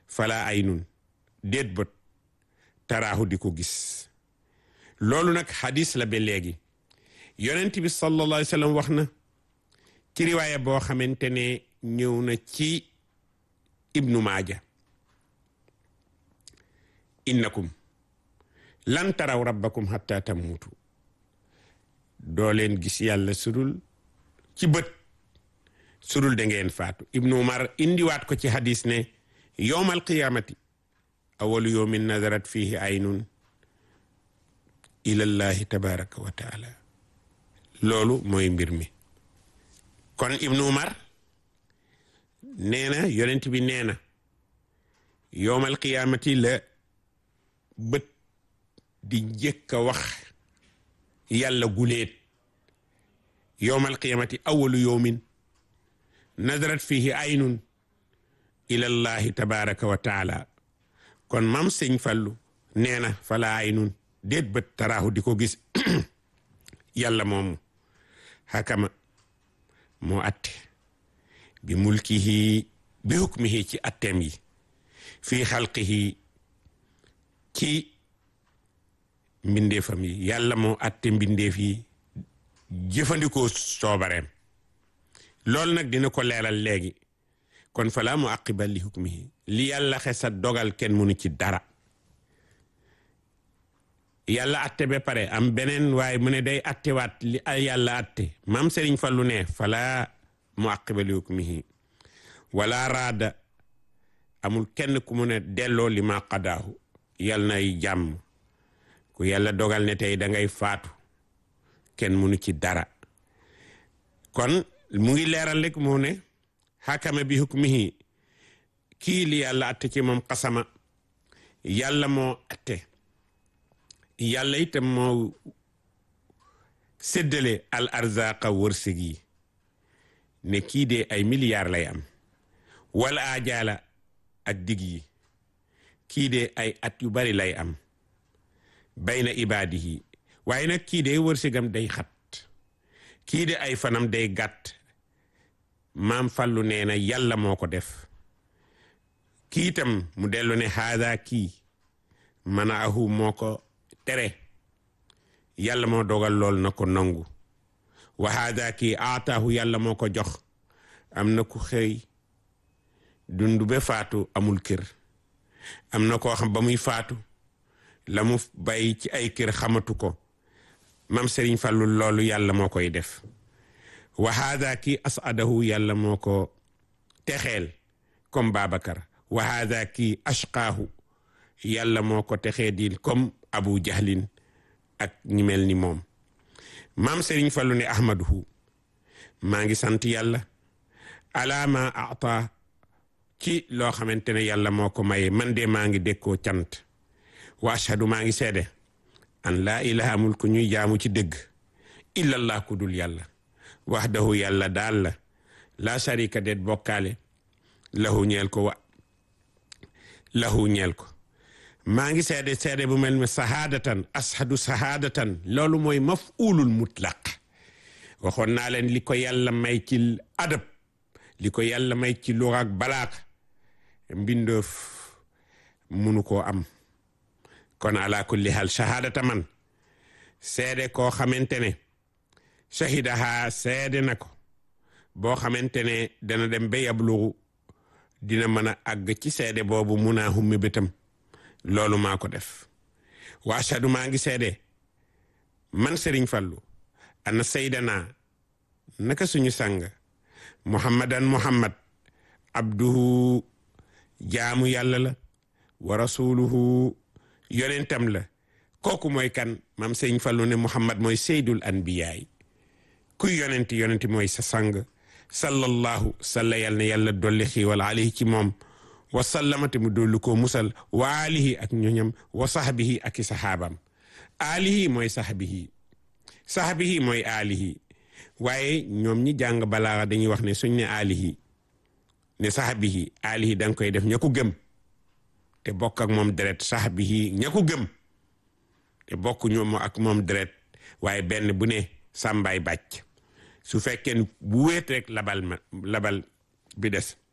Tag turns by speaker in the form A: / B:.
A: fala aynun déet bët taraahu di ko gis loolu nag xadis la ba léegi yonent bi sallallahu alayhi wa sallam wax na ci riwaaya boo xamante ne ñëw na ci ibnu maaja innakum lan taraw rabbakum hatta tamuutu doo leen gis yàlla sudul ci bët sudul da ngeen faatu ibnu umar indiwaat ko ci hadis ne yowmal qiyamati awalu yowmin nadarat fihi aynun ilallahi tabaraka wa taala loolu mooy mbir mi kon ibnu umar nee na yonent bi nee na yowmal qiyamati la bët di njëkk a wax yàlla guleet yowmal qiyamati awalu yowmin nadarat fihi aynun ilallahi tabaraka wa taala kon mam sëñ fallu nee na fala aynun déet bët taraahu di ko gis yàlla moomu xakama moo atte bi mulkihi bi hukmihi ci atteem yi fii xalqihi ci mbindeefam yi yàlla moo atte mbindeef yi jëfandikoo soobareem loolu nag dina ko leeral léegi kon falaa mu aqiba li hukmihi li yàlla xesa dogal kenn mënu ci dara yàlla atte ba pare am beneen waaye mu ne day attewaat li yàlla atte maam Serigne Fallu ne falaa mu aqiba li hukmihi wala raada amul kenn ku mu ne delloo li ma qadaahu yàlla nay jàmm ku yàlla dogal ne tey da ngay faatu kenn mënu ci dara kon mu ngi leeral rek mu ne xakama bi hukmihi kii li yàlla atte ci moom xasama yàlla moo atte yàlla itam moo séddale al arzaqa wërsëg yi ne kii de ay milliards lay am wala ajaala ak dig yi kii de ay at yu bari lay am bayna ibaadihi waaye nag kii de wërsëgam day xat kii de ay fanam day gàtt maam fallu nee na yàlla moo ko def kii itam mu dellu ne haada kii mana ahu moo ko tere yàlla moo dogal lool na ko nangu wa haada kii aataahu yàlla moo ko jox am na ku xëy dund ba faatu amul kër am na koo xam ba muy faatu la mu bàyyi ci ay kër xamatu ko mam Serigne Fallou loolu yàlla moo koy def wa haada kii asadahu yàlla moo ko texeel comme Babacar wa haada kii ashqaahu yàlla moo ko texee dil comme Abu Jahlin ak ñi mel ni moom maam Serigne Fallou ne ahmaduhu maa ngi sant yàlla ala ma ata ci loo xamante ne yàlla moo ko maye man de maa ngi dékkoo cant wa ashhadu maa ngi seede an laa ilaha amul ku ñuy jaamu ci dëgg illallah ku dul yàlla wahdahu yàlla daal la laa sharika det bokkaale lahu ñeel ko wa lahu ñeel ko maa ngi seede seede bu mel ne sahaadatan ashadu sahaadatan loolu mooy maf'ulul mutlaq waxoon naa leen li ko yàlla may ci adab li ko yàlla may ci luga ak balaag mbindoof munu koo am kon ala kulli hal shahadata man seede koo xamante ne shahidaha seede na ko boo xamante ne dana dem ba yablugu dina mën a àgg ci seede boobu mun a hummi bëtam loolu maa ko def wa ashadu maa ngi seede man Serigne Fallou ana saydana naka suñu sang muhammadan muhammad abduhu jaamu yàlla la wa rasuluhu yonentam la kooku mooy kan maam Serigne Fallou ne muhammad mooy seydul anbiyaay kuy yonenti yonenti mooy sa sang sallallahu salla yal na yàlla dolli xiiwal alayhi ci moom wa sallamate mu dolli koo musal wa alihi ak ñoñam wa sahbihi ak i sahaabam alihi mooy sahbihi sahbihi mooy alihi waaye ñoom ñi jàng balaaxa dañuy wax ne suñ ne alihi ne sahbihi alihi da nga koy def ña ko gëm te bokk ak moom deret sahbihi ña ko gëm te bokk ñoom ak moom deret waaye benn bu ne sàmbaay bàcc su fekkee bu wéet rek labal ma labal bi des